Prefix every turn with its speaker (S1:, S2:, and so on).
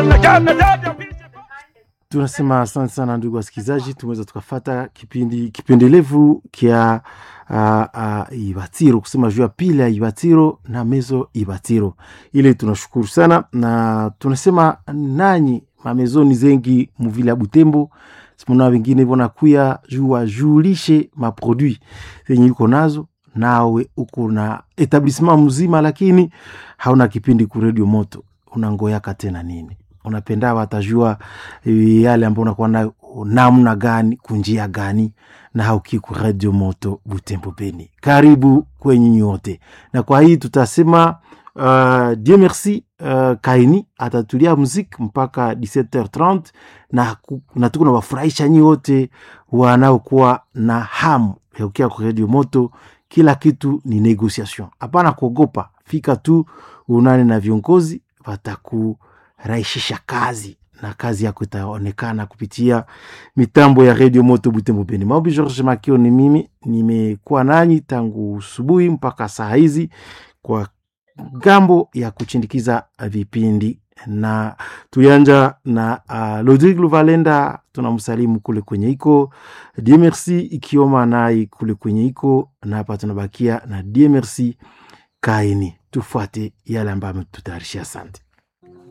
S1: tunasema asante sana ndugu wasikilizaji tumeweza tukafata kipindi kipendelevu kya uh, uh, ibatiro kusema juu ya pili ya ibatiro na mezo ibatiro ile tunashukuru sana na tunasema nanyi mamezoni zengi muvile ya butembo simona wengine vonakuya juu wajulishe maproduit zenye iko nazo nawe uko na etablissement mzima lakini hauna kipindi ku radio moto unangoyaka tena nini unapenda watajua eh, yale ambao unakuwa nayo namna gani kunjia gani na haukiku radio moto butembo beni karibu kwenye nyote na kwa hii tutasema uh, dieu merci uh, kaini atatulia muziki mpaka 17h30 na, ku- na tuko na wafurahisha nyi wote wanaokuwa na hamu ya kukia kwa radio moto kila kitu ni negociation hapana kuogopa fika tu unane na viongozi watakurahisisha kazi na kazi yako itaonekana kupitia mitambo ya redio moto butembo beni maobi george makio ni mimi nimekuwa nanyi tangu subuhi mpaka saa hizi kwa gambo ya kuchindikiza vipindi na tuyanja na uh, lodrig luvalenda tunamsalimu kule kwenye iko die merci ikioma nai kule kwenye iko na hapa tunabakia na die merci kaini tufuate yale ambayo ametutayarishia asante